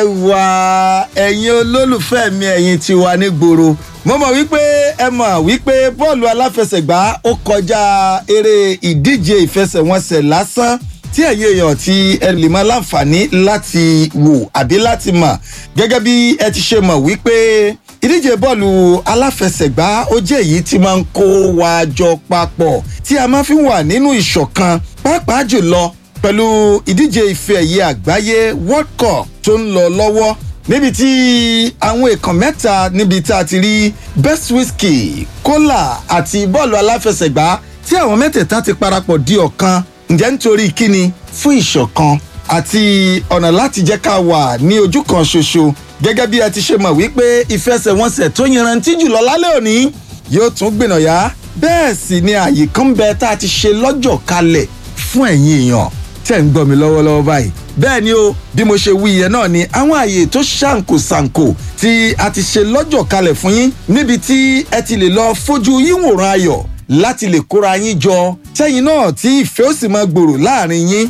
wà ẹ̀yin olólùfẹ́ mi ẹ̀yin ti wà ní gbòòrò mo mọ̀ wípé ẹ mọ̀ wípé bọ́ọ̀lù aláfẹsẹ̀gbá ó kọjá eré ìdíje ìfẹsẹ̀wọnsẹ̀ lásán tí ẹ̀yin èèyàn ti ẹ lè máa láǹfààní láti wò àbí láti mọ̀ gẹ́gẹ́ bí ẹ ti ṣe mọ̀ wípé ìdíje bọ́ọ̀lù aláfẹsẹ̀gbá ó jẹ́ èyí tí máa ń kó wa jọ papọ̀ tí a máa fi wà nínú ìṣọ̀kan pàápàá jùlọ pẹ̀lú ìdíje ife ẹ̀yẹ àgbáyé world cup tó ń lọ lọ́wọ́ níbi tí àwọn èèkàn mẹ́ta níbi tá a ti rí best whisky cola àti bọ́ọ̀lù aláfẹsẹ̀gbá tí àwọn mẹ́tẹ̀ẹ̀ta ti parapọ̀ di ọ̀kan ǹjẹ́ nítorí kíni fún ìṣọ̀kan àti ọ̀nà láti jẹ́ ká wà ní ojú kan ṣoṣo gẹ́gẹ́ bí ẹ ti ṣe mọ̀ wípé ìfẹsẹ̀wọnsẹ̀ tó yanrantí jùlọ lálẹ́ òní yóò tún gbìnàyà bẹ́ẹ̀ sì ni àyè kan bẹ tá a ti ṣe lọ́jọ́ kalẹ̀ fún ẹ̀yin èèyàn tẹ̀ ń gbọ́ mi lọ́wọ́lọ́wọ́ báyìí bẹ́ẹ̀ ni o bí mo ṣe wí yẹn náà ni àwọn àyè tó ṣàǹkó ṣàǹkó tí a ti ṣe lọ́jọ́ kalẹ̀ fún yín níbi tí ẹ ti lè lọ fojú yín wòran ayọ̀ láti lè kóra yín jọ tẹ́yìn náà tí ìfẹ́ ó sì máa gbòòrò láàrin yín.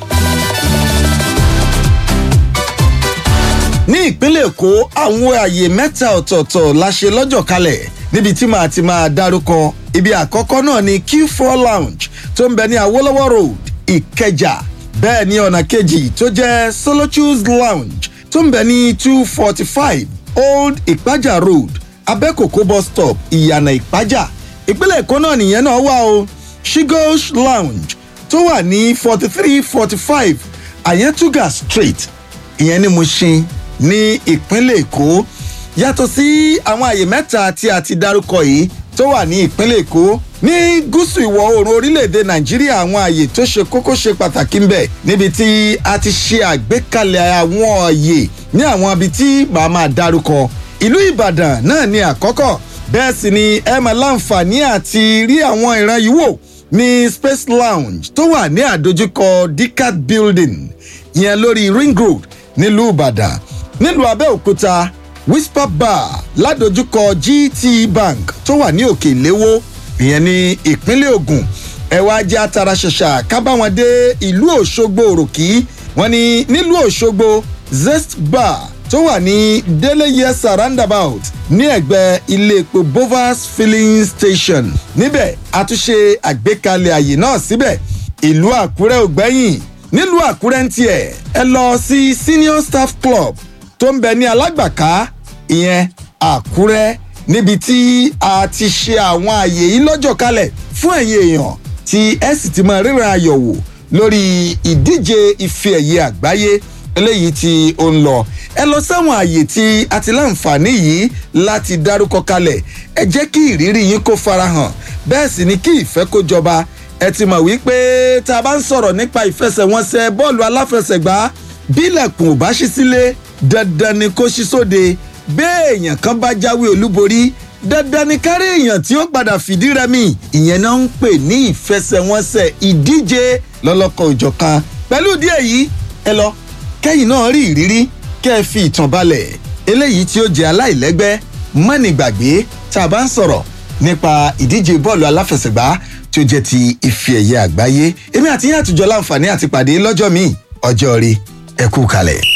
ní ìpínlẹ̀ èkó àwọn àyè mẹ́ta ọ̀tọ̀ọ̀tọ̀ la ṣe lọ́jọ́ kalẹ̀ níbi tí màá ti máa dárúkọ ibi àkọ́kọ́ náà ni q4 lounge tó ń bẹ ní awolowo road ìkẹjà bẹ́ẹ̀ ni ọ̀nà kejì tó jẹ́ solochus lounge tó ń bẹ ní two forty five old ìpájà road abẹ́kòkó bus stop ìyànà ìpájà ìpínlẹ̀ èkó náà nìyẹn náà wà o shigosh lounge tó wà ní forty three forty five ayetuga street ìyẹn ni mo ṣe ní ìpínlẹ̀ èkó yàtọ̀ sí àwọn àyè mẹ́ta tí a ti dárúkọ yìí tó wà ní ìpínlẹ̀ èkó ní gúúsù ìwọ̀ oòrùn orílẹ̀-èdè nàìjíríà àwọn àyè tó ṣe kókó ṣe pàtàkì ń bẹ̀ níbi tí a ti ṣe àgbékalẹ̀ àwọn àyè ní àwọn ibi tí màá máa dárúkọ ìlú ìbàdàn náà ní àkọ́kọ́ bẹ́ẹ̀ sì ni ẹ máa láǹfààní àti rí àwọn ìran yìí wò ní space lounge tó wà ní àdójúkọ dicat building ìyẹn lórí ring road nílùú ìbàdàn nílùú abẹ́òkúta whisper bar ládojúkọ gt bank tó wà ní òkè ìléwó ìyẹn ní ìpínlẹ̀ ogun ẹ wá jẹ́ atara ṣẹ̀ṣà kábàwọn dé ìlú òṣogbo òròkì wọn ni nílùú òṣogbo zest bar tó wà ní deleyesa roundabout ní ẹ̀gbẹ́ ilé epo bovas filling station níbẹ̀ àtúnṣe àgbékalẹ̀ àyè náà síbẹ̀ ìlú àkúrẹ́ ògbẹ́yìn nílùú àkúrẹ́ ń tiẹ̀ ẹ lọ sí senior staff club tó ń bẹ ní alágbàká ìyẹn àkúrẹ́ níbi tí a ti ṣe àwọn àyè yìí lọ́jọ́ kalẹ̀ fún ẹ̀yin èèyàn tí ẹ sì ti máa ríran ayọ̀ wò lórí ìdíje ife ẹ̀yẹ àgbáyé eléyìí tí ó ń lọ ẹ lọ sáwọn àyè tí a ti láǹfààní yìí láti dárúkọ kalẹ̀ ẹ jẹ́ kí ìrírí yín kó farahàn bẹ́ẹ̀ sì ni kí ìfẹ́ kó jọba ẹ ti mọ̀ wípé tá a bá ń sọ̀rọ̀ nípa ìfẹsẹ̀wọnsẹ̀ bọ́ọ̀lù aláfẹsẹ̀gbá bílẹ̀kùn ò bá ṣí sílé dandan ni kó ṣí sóde béèyàn kan bá jáwé olúborí dandan ni kárí èèyàn tí ó padà fìdí rẹmi ìyẹn náà ń pè ní ìfẹsẹ̀wọnsẹ̀ ìdíje lọ́lọ́kan òjọ̀kan pẹ̀lú díẹ̀ yìí ẹ lọ kẹ́yìn náà rí ìrírí kẹ́ ẹ fi ìtàn balẹ̀ eléyìí tí ó jẹ́ aláìlẹ́gbẹ́ mọ́nìgbàgbé tá a bá ń sọ̀rọ̀ nípa ìdíje bọ́ọ̀lù aláfẹsẹ̀gbá tí ó jẹ́ ti ife ẹ̀yẹ àgbáyé èmi àti yín àtijọ́ láǹfààní àti pàdé lọ́jọ́ míì ọjọ́ rí ẹ kú kalẹ̀.